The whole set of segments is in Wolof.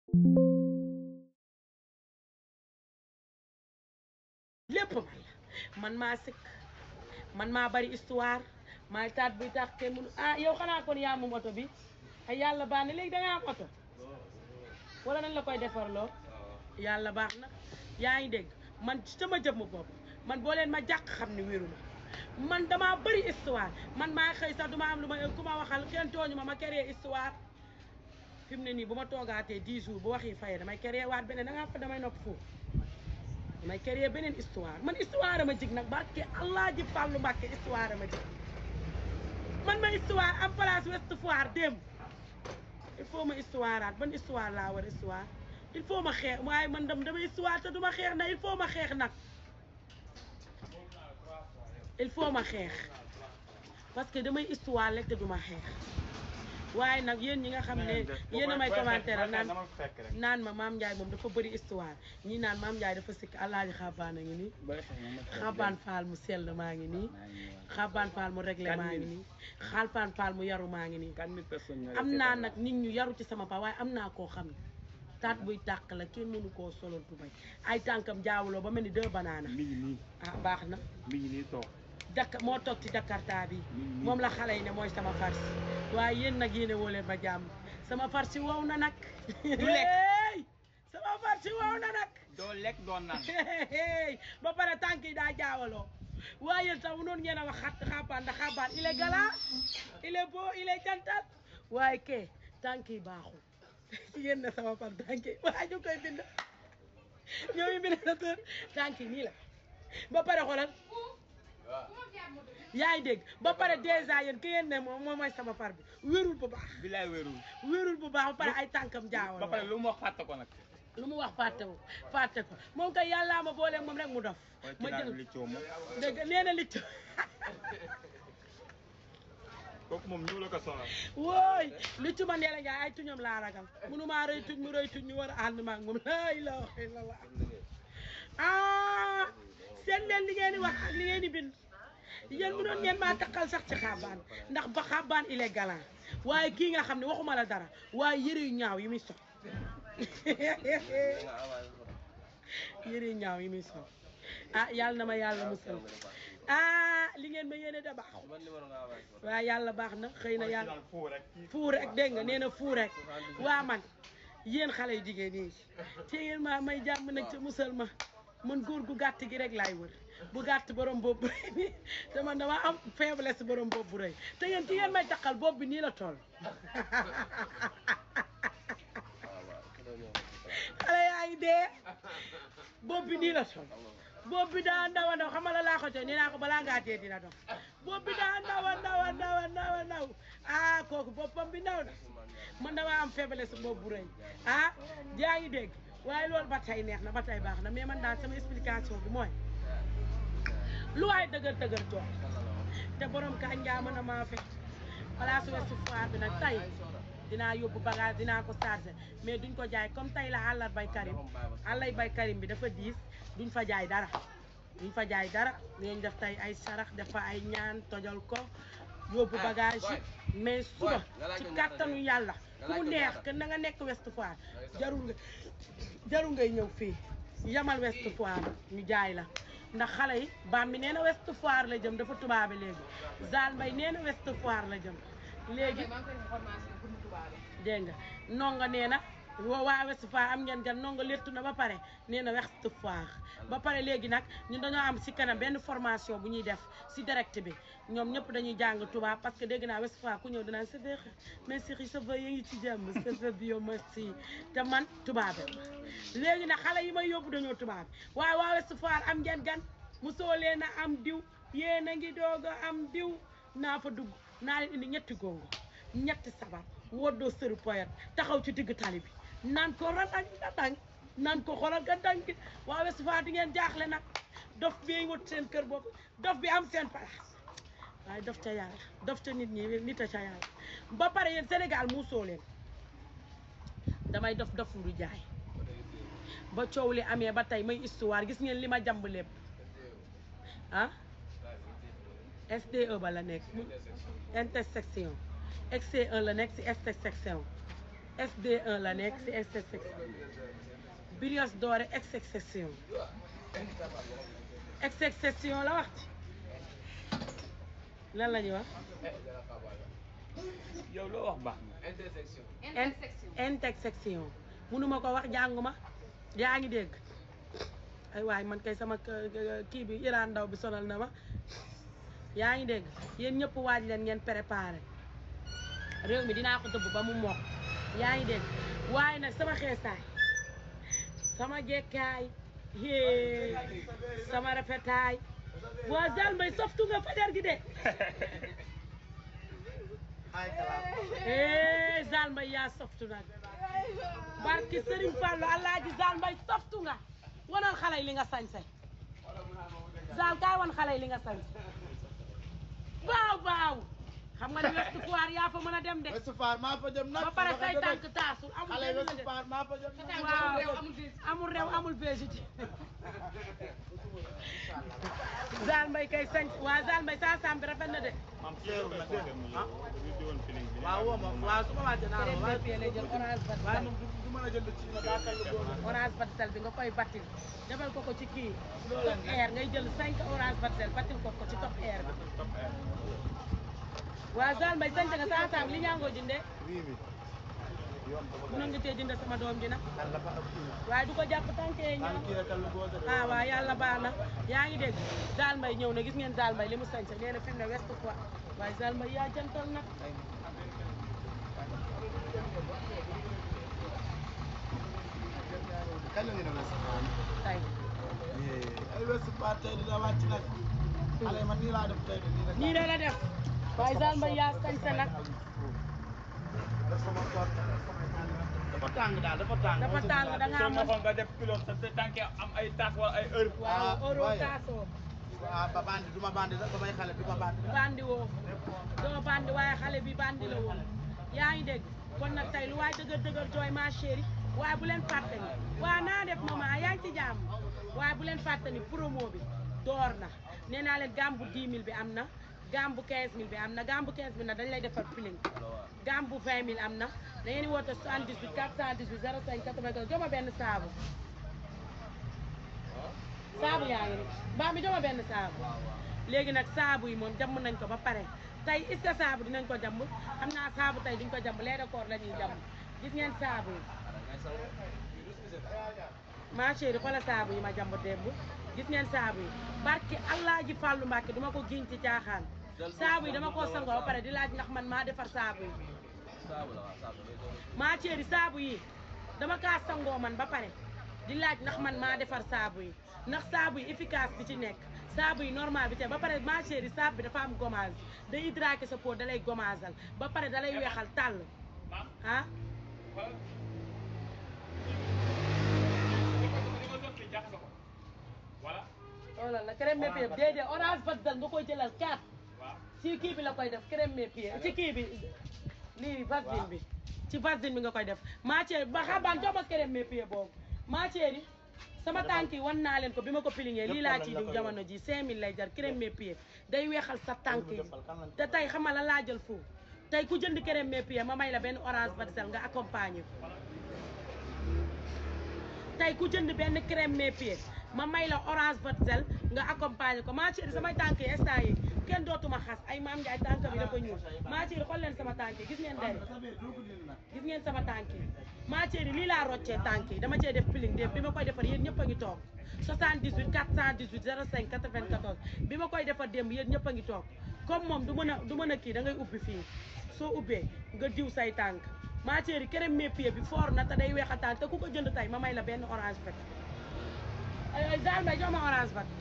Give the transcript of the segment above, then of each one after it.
lépp man la man maa sëkk man maa bari histoire maay taat buy tax kenn mënu ah yow xanaa kon yaa moom oto bi ay yàlla baax na léegi da nga am oto wala nañ la koy defarloo yàlla baax na yaa ngi dégg man sama jëmm bopp man boo leen ma jàq xam ne wéru ma man damaa bëri histoire man maa xëy sax duma am lu ma ku ma waxal kenn tooñu ma ma créer histoire fi mu ne nii bu ma toogaatee 10 jours bu waxi fayee damay créer waat beneen da ngaa fa damay nopp foofu damay créer beneen histoire man histoire ma jig nag barke allah ji fàllu mbàkke histoire ma jig man ma histoire am place Ouest Foire démb il faut ma histoire aat ban histoire laa war histoire il faut ma xeex waaye man dam dama histoire te duma xeex nag il faut ma xeex nag il faut ma xeex parce que damay histoire rek te duma xeex waaye nag yéen ñi nga xam ne yéen a may commentaire naan naan ma maam Ndiaye moom dafa bëri histoire ñii naan maam Ndiaye dafa sikk alaaji xabaan a ngi nii xabaan faal mu sell maa ngi nii xabaan faal mu réglé maa ngi nii xalfaan faal mu yaru maa ngi nii am naa nag nit ñu yaru ci sama pa waaye am naa koo xam ne taat buy tàq la kenn mënu koo solol tubay ay tànkam jaawuloo ba mel ni deux banaana mi ngi nii ah baax na mi ngi nii toog Dakar moo toog ci Jakarta bi moom la xale yi ne mooy sama farsi waaye yéen nag yéene woo leen ma jàmm sama farsi wow na nag Du lekk. Hey! sama farsi wow na nag doo lekk doo naan ba pare tànk yi daa jaawaloo waaye yéen sax noonu ngeen a wax xat xaabaan ndax xaabaan il est galant il est beau il est jantal waaye ke tànk yi baaxul yéen na sama far tànk yi waaye ñu koy bind ñooñu bind na tër tànk yi nii la ba pare xoolal yaa ngi dégg ba pare dèjà yéen ki ngeen ne moom moom mooy sama far bi wérul bu baax bilaay wérul wérul bu baax ba pare ay tànkam jaawaloo ba pare lu mu wax fàtte ko nag lu mu wax fàtte ko fàtte ko moom kay yàllaa ma boole moom rek mu dof mooy ma ci naan jël li coow moom dégg nga nee na li ci kooku moom ñëw la ko sonal wooy li ci ma nee la njaay ay tuñam laa ragal mënumaa rëy tuñ mu rëy tuñ ñu war a ànd maag moom laa ilaaha illallah ah seen leen li ngeen di wax ak li ngeen di bind yéen mënoon ngeen maa takkal sax ci xaabaan ndax ba xaabaan il est galant waaye kii nga xam ne waxuma la dara waaye yëre yu ñaaw yi muy sol yëre yu ñaaw yi muy sol ah yàlla na ma yàlla musal ah li ngeen ma yéene da baax waaye yàlla baax na xëy na yàlla fuu rek fuu rek dégg nga nee na fuu rek waa man yéen xale yu jigéen yi te ngeen maa may jàmm nag ca musal ma man góor gu gàtt gi rek laay wër bu gàtt borom bopp bu rëy bi te man dama am faiblesse borom bopp bu rëy te yéen ki ngeen may takkal bopp bi nii la toll xale yaa ngi dee bopp bi nii la toll bopp bi daa ndaw a ndaw xam nga la laa ko tey nee naa ko balaa ngaa dee dina dox bopp bi daa ndaw a ndaw a ndaw a ndaw a ndaw ah kooku boppam bi ndaw na man dama am faiblesse bopp bu rëy ah yaa ngi dégg waaye loolu ba tey neex na ba tey baax na mais man daal sama explication bi mooy lu waay dëgër dëgër jox te borom kañ ngaa mën a maa fekk place Ouest Foire bi nag tey dinaa yóbbu bagage dinaa ko chargé mais duñ ko jaay comme tey la àllar bay karim àllay bay karim bi dafa diis duñ fa jaay dara duñ fa jaay dara dinañ def tey ay sarax def fa ay ñaan tojal ko yóbbu bagage yi mais suba ci kàttanu yàlla ku mu neex que na nga nekk Ouest Foire jarul nga jarul ngay ñëw fii yamal Ouest Foire ñu jaay la ndax xale yi baam bi nee na Ouest Foire la jëm dafa tubaabe léegi Zal Mbay nee na Ouest Foire la jëm léegi dégg nga nonga nee na wa- waa Ouest Foire am ngeen gan nonga léttu na ba pare nee na Ouest Foire ba pare léegi nag ñun dañoo am si kanam benn formation bu ñuy def si direct bi ñoom ñëpp dañuy jàng tubaab parce que dégg naa Ouest Foire ku ñëw dinaan sa vex mais Cheikh sa va yaa ngi ci jàmm sa va bio merci te man tubaabe léegi nag xale yi may yóbbu dañoo tubaab waaye waa Ouest Foire am ngeen gan mosoo leen a am diw yéen a ngi doog a am diw naa fa dugg naa leen indi ñetti gongo ñetti sabar woddoo sëru poyet taxaw ci digg tali bi naan ko ratang ratang naan ko xoolal ga dang waa Ouest Foire di ngeen jaaxle nag dof bi wut seen kër bopp dof bi am seen place waaye dof ca yàlla dof ca nit ñi nit a ca yàlla ba pare yéen Sénégal muusoo leen damay dof dof lu jaay ba coow li amee ba tey may histoire gis ngeen li ma jàmb lépp ah SDE ba la nekk intersection XC1 la nekk si intersection SD1 la nekk si exception brioche dorée exception exception la wax ci lan la ñuy wax yow loo wax baax na. intersection intersection mënuma ko wax jànguma yaa ngi dégg ay waay man kay sama k- k- kii bi Iran ndaw bi sonal na ma yaa ngi dégg yéen ñëpp waaj leen ngeen préparé réew mi dinaa ko dëbb ba mu mokk yaa ngi dégg waaye nag sama xeesaay sama jekkaay hee sama rafetaay waa Zal Mbaye softu nga fajar gi de eh Zal Mbaye yaa softu nag barki Serigne Fallou Alaaji Zal Mbaye softu nga wanal xale yi li nga sañse Zal kaay wan xale yi li nga sañse waaw waaw xam nga ne West Foire yaa fa mën a dem de West Foire maa fa jëm nag ba pare say tànk taasul amul xale benn West de Foire maa fa jëm nag waaw amul réew amul végéti Zal Mbaye kay sañ waa Zal Mbaye saa saam bi rafet na de maam seeru na ko dem ñu ñu di woon feeling bi. waaw woo ma waaw su ma wàccee naa la waaye Crème lay jël orange waaye batisal moom du du mën a jënd ci nga daa kàll góor orange batisal bi nga koy battil defal ko ko ci kii top air ngay jël cinq orange batisal battil ko ko ci top air bi Top air. waa Zal Mbaye sañ nga saa saam li ñaangoo jëndee rii bi yomb dama mën nga tee jënd sama doom ji nag kàll fa ak kii waaye du ko jàpp tànkee ñaaw kàll kii rek kàll góor de ah waaw yàlla baax na yaa ngi dégg Zal Mbaye ñëw na gis ngeen Zal Mbaye li mu sañse nee na fi mu ne West Foire waaye Zal Mbaye yaa jantal nag kañ la ñu ne West Foire tey ay West Foire tey dina wàcc nag xale yi man nii laa def tey de nii rek nii de la def waaye Zal Mbaye yaa sañse nag dafa tàng daal dafa tàng dafa tàng da ngaa soo mën waxoon nga def kilo sa sa tànk am ay taas wala ay heure. waaw Ah, euro waaye. taasoo waaw ba bandi du ma bandi sax ba may xale du ma bandi bandi woo doo bandi waaye xale bi bandi la woon yaa ngi dégg kon nag tey lu waay dëgër dëgër jooy ma chérie waaye bu leen fàtte ni waa naa def maman yaa ngi ci jàmm waaye bu leen fàtte ni promo bi door na nee naa leen gamme bu 10 000 bi am na gamme bu 15 000 bi am na gamme bu 15 000 nag dañ lay defar piling gamme bu 20 000 am na da ngeen di woote 78 418 05 94 joma benn saabu saabu yaa ngi ni mbaa mi joma benn saabu léegi nag saabu yi moom jàmm nañ ko ba pare tey est-ce que saabu dinañ ko jàmm xam naa saabu tey duñ ko jàmm lait de corps la ñuy jàmm gis ngeen saabu yi ma chérie xoolal saabu yi ma jàmb démb gis ngeen saabu yi barki allah ji fàllu mbàkke duma ko giñ ci caaxaan saabu yi dama koo sangoo ba pare di laaj ndax man maa defar saabu yi ma chérie saabu yi dama kaa sangoo man ba pare di laaj ndax man maa defar saabu yi ndax saabu yi efficace bi ci nekk saabu yi normal bi te ba pare ma chérie saabu bi dafa am gommage day hydrater sa peau da lay gommageal ba pare da lay weexal tàll maam ah xoolal. li ko li ko doon kii jaxase ko. voilà. xoolal la crème mes pieds déedéet orange baddal nga koy jëlal 4 waaw. ci kii bi la koy def crème mes pieds ci kii bi lii vaseline bi ci vaseline bi nga koy def matière ba xabaan jox ma crème mes pieds boobu matière yi sama tànk yi wan naa leen ko bi ma ko pilingee lii laa ciy diw jamono ji 5000 lay jar crème mes pieds day weexal sa tànk yi te tey xam nga la laa jël foofu tey ku jënd crème mes pieds ma may la benn orange badsel nga accompagner ko tey ku jënd benn crème mes pieds ma may la orange badsel nga accompagner ko maa chérie samay tànk yi instant yi kenn dootuma xas ay maam Ndiaye tànk bi dafa ñuul maa chérie xool leen sama tànk yi gis ngeen day gis ngeen sama tànk yi maa chérie lii laa roccee tànk yi dama cee def piling démb bi ma koy defar yéen ñëpp a ngi toog 78 418 05 94 bi ma koy defar démb yéen ñëpp a ngi toog comme moom du mën a du mën a kii da ngay ubbi fii soo ubbee nga diw say tànk maa chérie crème mes pieds bi fort na te day weex a tànk te ku ko jënd tey ma may la benn orange bec ay ay Zal Mbaye jox ma orange bec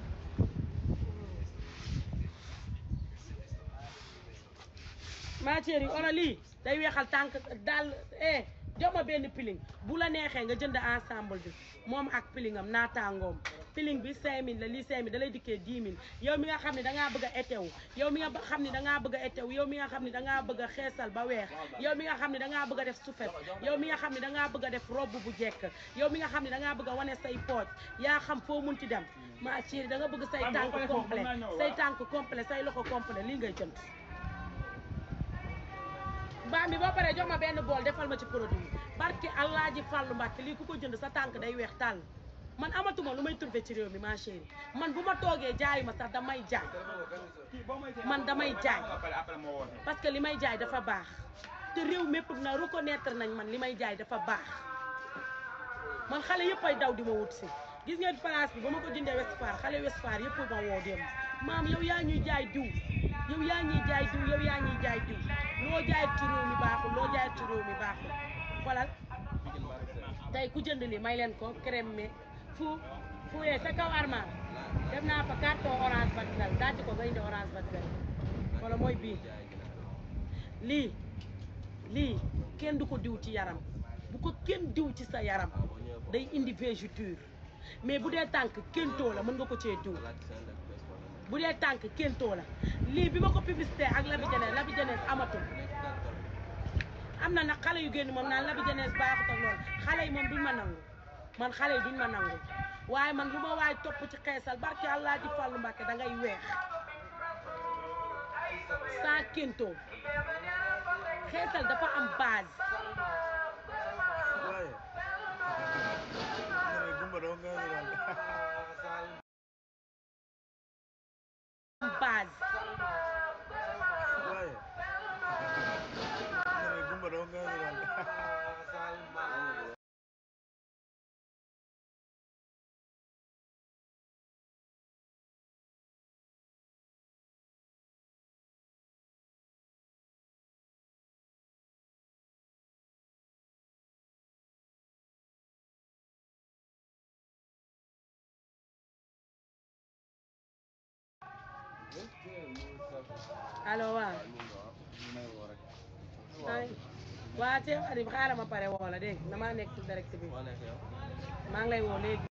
maa chérie ono lii day weexal tànk daal eh jox ma benn piling bu la neexee nga jënd ensemble bi moom ak pilingam naataangoom piling bi 5000 la lii 5000 da lay dikkee 10 000 yow mi nga xam ne da ngaa bëgg a étewu yow mi nga ba- xam ne da ngaa bëgg a étewu yow mi nga xam ne da ngaa bëgg a xeesal ba weex yow mi nga xam ne da ngaa bëgg a def sufet yow mi nga xam ne da ngaa bëgg a def robe bu jekk yow mi nga xam ne da ngaa bëgg a wane say pooj yaa xam foo munti dem ma chérie da nga bëgg say Man, tànk boo paree foofu complet mën naa ñëw, say waaw. tànk complet say loxo complet lii ngay jënd mbaam bi boo paree jox ma benn bool defal ma ci produit barke allah ji fàllu mbàkke lii ku ko jënd sa tànk day weex tàll man amatuma lu may trouvé ci réew mi ma chérie man bu ma toogee jaayu ma sax damay jaay man damay jaay après après moo woote parce que li may jaay dafa baax te réew mépp na reconnaître nañ man li may jaay dafa baax man xale yëpp ay daw di ma wut si gis ngeen place bi ba ma ko jëndee West Foire xale West Foire yëpp ma woo dem maam yow yaa ñuy jaay diw yow yaa ñuy jaay diw yow yaa ñuy jaay diw loo jaay ci réew mi baaxul loo jaay ci réew mi baaxul xoolal tey ku jënd li may leen ko crème mais fu fu yee sa kaw arma def naa fa carton orange batzel daaj ko nga indi orange batzel wala mooy bii lii lii kenn du ko diw ci yaram bu ko kenn diw ci sa yaram day indi végéture mais bu dee tànk kéntoo la mën nga ko cee diw bu dee tànk kéntoo la lii bi ma ko publicité ak Labi Jeunesse Labi Jeunesse amatul am na nag xale yu génn moom naan Labi Jeunesse baaxut ak loolu xale yi moom duñ ma nangu man xale yi duñ ma nangu waaye man lu ma waay topp ci xeesal barke Allah ji fàllu Mbàkke da ngay weex sans kéntoo xeesal dafa am base waaye nga ne gumba doo nga ne am base waaye nga ne gumba doo nga ne allo waaw ay waa Cheikh Adib xaaral ma pare woo la dégg nga damaa nekk ci direct bi maa ngi lay woo léegi